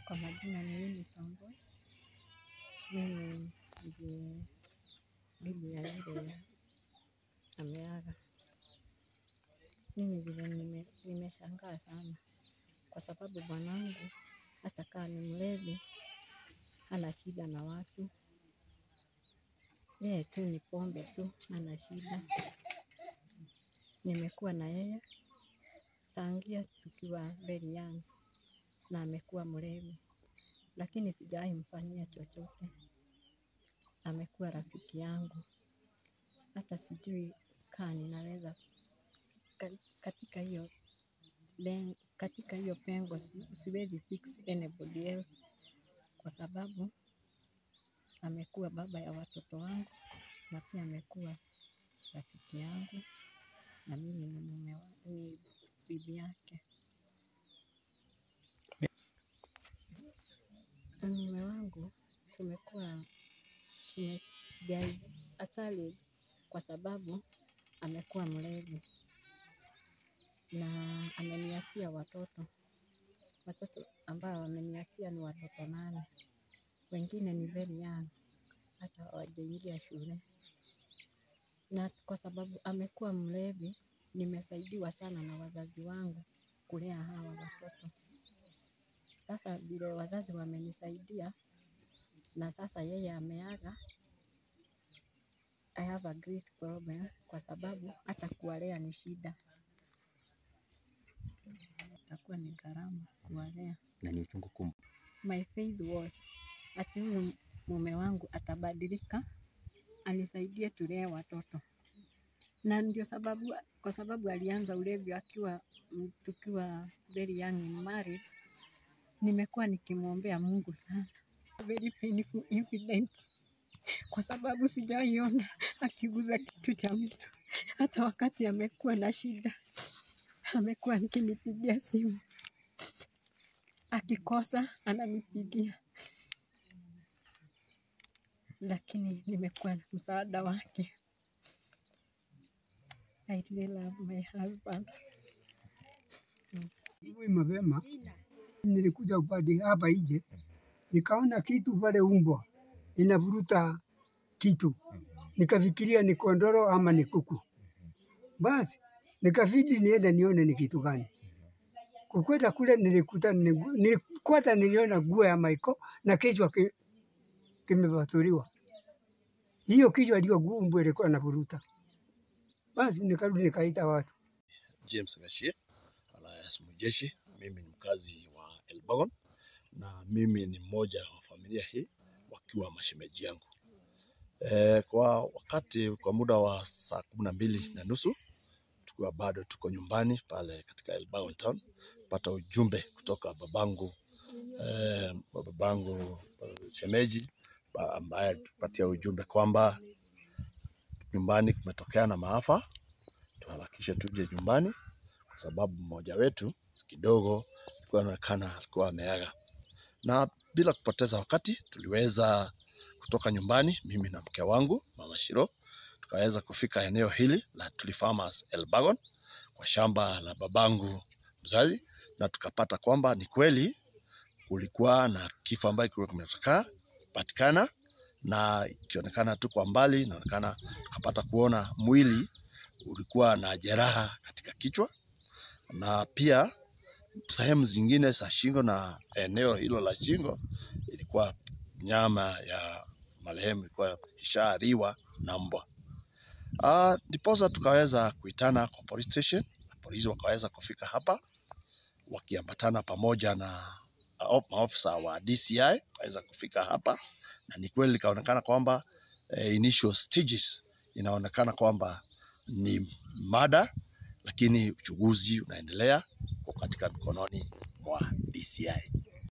Kwa majina ni Winnie Songwe. Mimi ndiye bibi ya yule ameaga. Mimi vile nime, nimeshangaa sana kwa sababu bwanangu hata kaa ni mlevi hana shida na watu. Yeye tu ni pombe tu hana shida. Nimekuwa na yeye tangia tukiwa very young na amekuwa mlevi. Lakini sijawahi mfanyia chochote. Amekuwa rafiki yangu. Hata sijui kaa ninaweza katika hiyo katika hiyo pengo siwezi fix anybody else kwa sababu amekuwa baba ya watoto wangu na pia amekuwa rafiki yangu na mimi ni mume wa ni bibi yake. Mume wangu tumekuwa tume there is a challenge kwa sababu amekuwa mlevi na ameniachia watoto. Watoto ambao ameniachia ni watoto nane. Wengine ni very young hata hawajaingia shule. Na kwa sababu amekuwa mlevi nimesaidiwa sana na wazazi wangu kulea hawa watoto. Sasa vile wazazi wamenisaidia na sasa yeye ameaga I have a great problem kwa sababu hata kuwalea ni shida. Itakuwa ni gharama kuwalea. na ni uchungu kumbu. My faith was ati huyu mume wangu atabadilika anisaidie tulee watoto. Na ndio sababu kwa sababu alianza ulevi akiwa tukiwa very young in marriage. Nimekuwa nikimwombea Mungu sana. Very painful incident. Kwa sababu sijawahi ona akiguza kitu cha mtu. Hata wakati amekuwa na shida. Amekuwa akinipigia simu. Akikosa ananipigia. Lakini nimekuwa na msaada wake. I really love my husband. Asubuhi mapema nilikuja upande hapa nje, nikaona kitu pale umbwa inavuruta kitu, nikafikiria ni kondoro ama ni kuku. Basi nikafidi niende nione ni kitu gani. Kukwenda kule nilikuta ni gu- ni- kwanza niliona nguo ya Michael na kichwa ki, kimepasuliwa. Hiyo kichwa ndio umbwa ilikuwa inavuruta. Basi nikarudi nikaita watu. James Gashie alias Mujeshi. Mimi ni mkazi wa Elbagon na mimi ni mmoja wa familia hii wakiwa mashemeji yangu. E, kwa wakati kwa muda wa saa kumi na mbili na nusu tukiwa bado tuko nyumbani pale katika Elbagon town, pata ujumbe kutoka babangu e, babangu eh, shemeji ba- ambaye alitupatia ujumbe kwamba nyumbani kumetokea na maafa, tuharakishe tuje nyumbani kwa sababu mmoja wetu kidogo alikuwa anaonekana alikuwa ameaga, na bila kupoteza wakati tuliweza kutoka nyumbani, mimi na mke wangu mama Shiro, tukaweza kufika eneo hili la Tuli Farmers Elbagon kwa shamba la babangu mzazi, na tukapata kwamba ni kweli kulikuwa na kifo ambayo kilikuwa kimetokea patikana, na ikionekana tu kwa mbali, inaonekana tukapata kuona mwili ulikuwa na jeraha katika kichwa na pia sehemu zingine za shingo na eneo hilo la shingo ilikuwa nyama ya marehemu ilikuwa ishaliwa na mbwa. Ah, Ndiposa tukaweza kuitana kwa police station na polisi wakaweza kufika hapa wakiambatana pamoja na ah, maafisa wa DCI wakaweza kufika hapa, na ni kweli ikaonekana kwamba eh, initial stages inaonekana kwamba ni mada, lakini uchunguzi unaendelea uko katika mikononi mwa DCI.